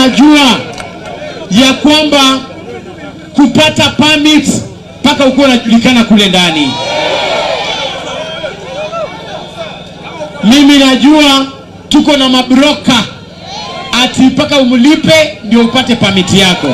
mnajua ya kwamba kupata permit mpaka ukuwa unajulikana kule ndani. Mimi najua tuko na mabroka ati mpaka umlipe ndio upate permit yako.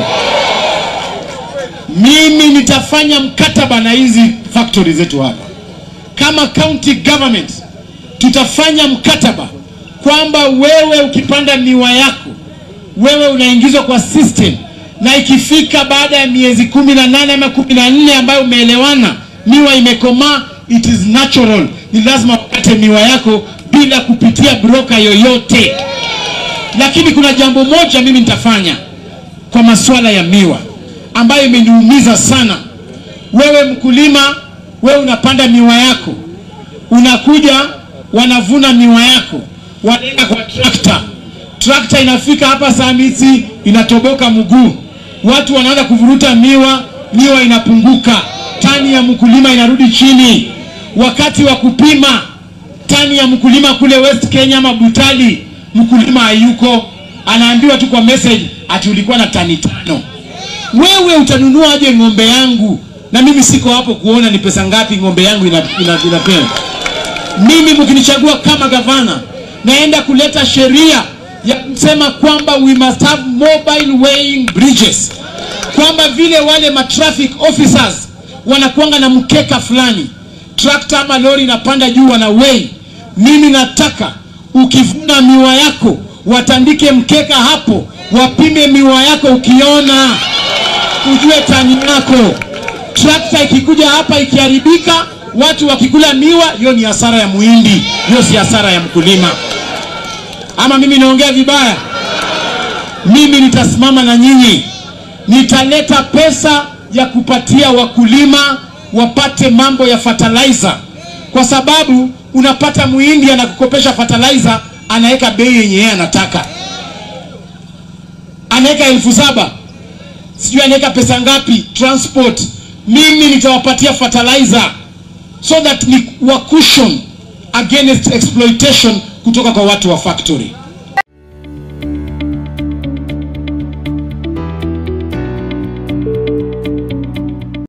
Mimi nitafanya mkataba na hizi factory zetu hapa kama county government, tutafanya mkataba kwamba wewe ukipanda miwa yako wewe unaingizwa kwa system, na ikifika baada ya miezi kumi na nane ama kumi na nne ambayo umeelewana, miwa imekomaa, it is natural, ni lazima upate miwa yako bila kupitia broker yoyote. Lakini kuna jambo moja mimi nitafanya kwa masuala ya miwa ambayo imeniumiza sana. Wewe mkulima, wewe unapanda miwa yako, unakuja wanavuna miwa yako, wanaenda kwa trakta. Trakta inafika hapa Samiti, inatoboka mguu, watu wanaanza kuvuruta miwa, miwa inapunguka, tani ya mkulima inarudi chini. Wakati wa kupima tani ya mkulima kule West Kenya ama Butali, mkulima hayuko, anaambiwa tu kwa message ati ulikuwa na tani tano. Wewe utanunua aje ng'ombe yangu na mimi siko hapo kuona ni pesa ngapi ng'ombe yangu inapewa ina, ina inapewa. mimi mkinichagua kama gavana naenda kuleta sheria ya kusema kwamba we must have mobile weighing bridges kwamba vile wale ma traffic officers wanakuanga na mkeka fulani trakta ama lori inapanda juu wana weigh mimi nataka ukivuna miwa yako watandike mkeka hapo wapime miwa yako ukiona ujue tani yako trakta ikikuja hapa ikiharibika watu wakikula miwa hiyo ni hasara ya muhindi hiyo si hasara ya mkulima ama mimi naongea vibaya mimi nitasimama na nyinyi nitaleta pesa ya kupatia wakulima wapate mambo ya fertilizer kwa sababu unapata muhindi anakukopesha fertilizer anaweka bei yenye yeye anataka anaweka elfu saba sijui anaweka pesa ngapi transport mimi nitawapatia fertilizer so that ni wa cushion against exploitation kutoka kwa watu wa factory